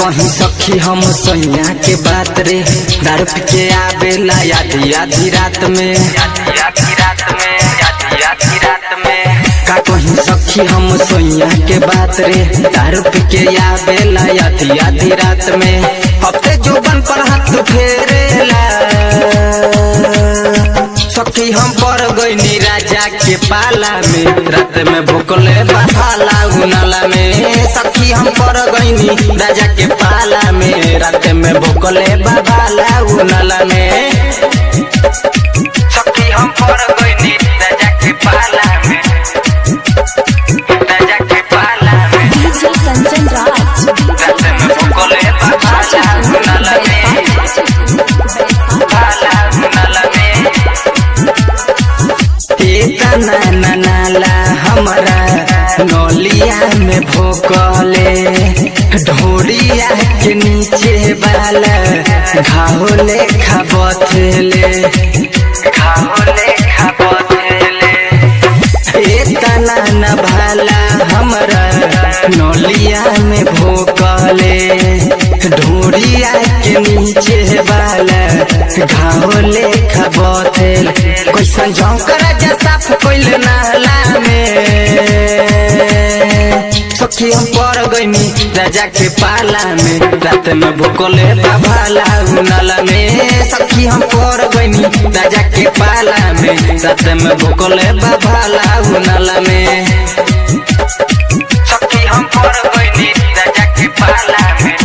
कहीं सखी हम सैया के बात रे दारू पी के आवेला आधी आधी रात में आधी आधी रात में आधी आधी रात में का कहीं सखी हम सैया के बात रे दारू पी के आवेला आधी आधी रात में हफ्ते जोबन पर हाथ फेरेला सखी हम पर गईनी राजा के पाला में रात में भूकले बहाला उनाला में सखी हम पर गईनी राजा के पाला में रात में भूकले बहाला उनाला में सखी हम पर गईनी राजा के पाला में राजा के पाला में डीजे कंचन राज रात में भूकले बहाला उनाला में बहाला उनाला में तेता नाना नाला हमारा नौलिया में भोकले ढोरिया के नीचे वाला घावले खाबथेले घावले खाबथेले एता नाना भाला हमारा नौलिया में भोकले ढोरिया के नीचे वाला घावले खाबथेले कैसन झोंकरा जा साफ कोइल नाला में सखी हम पर गईनी राजा के पाला में रात में भूकले बाभाला उनाला में सखी हम पर गईनी राजा के पाला में रात में भूकले बाभाला उनाला में सखी हम पर गईनी राजा के पाला में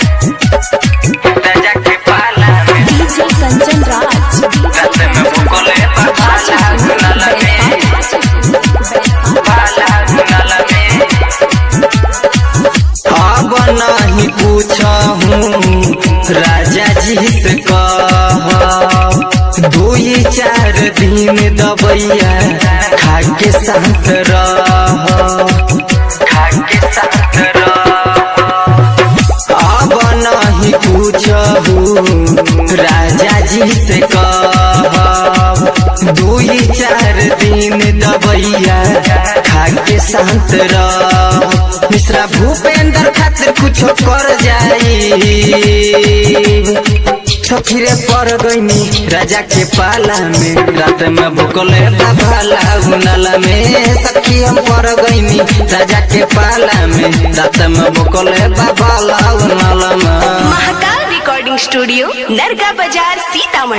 राजा के पाला में डीजे कंचन राज रात में भूकले बाभाला उनाला में बाला उनाला में अब नहीं पूछहूँ राजा जी से कह दुई चार दिन दबैया खा के साथ रह खा के साथ रह अब नहीं पूछहूँ राजा जी से कह दुई चार दिन दबैया खा के शांत रह मिश्रा भूपेंद्र खातिर कुछो कर जाई सखीरे पर गईनी राजा के पाला में रात में भूकले भाला उनाला में सखी हम पर गईनी राजा के पाला में रात में भूकले भाला उनाला में महाकाल रिकॉर्डिंग स्टूडियो नरगा बाजार सीतामढ़ी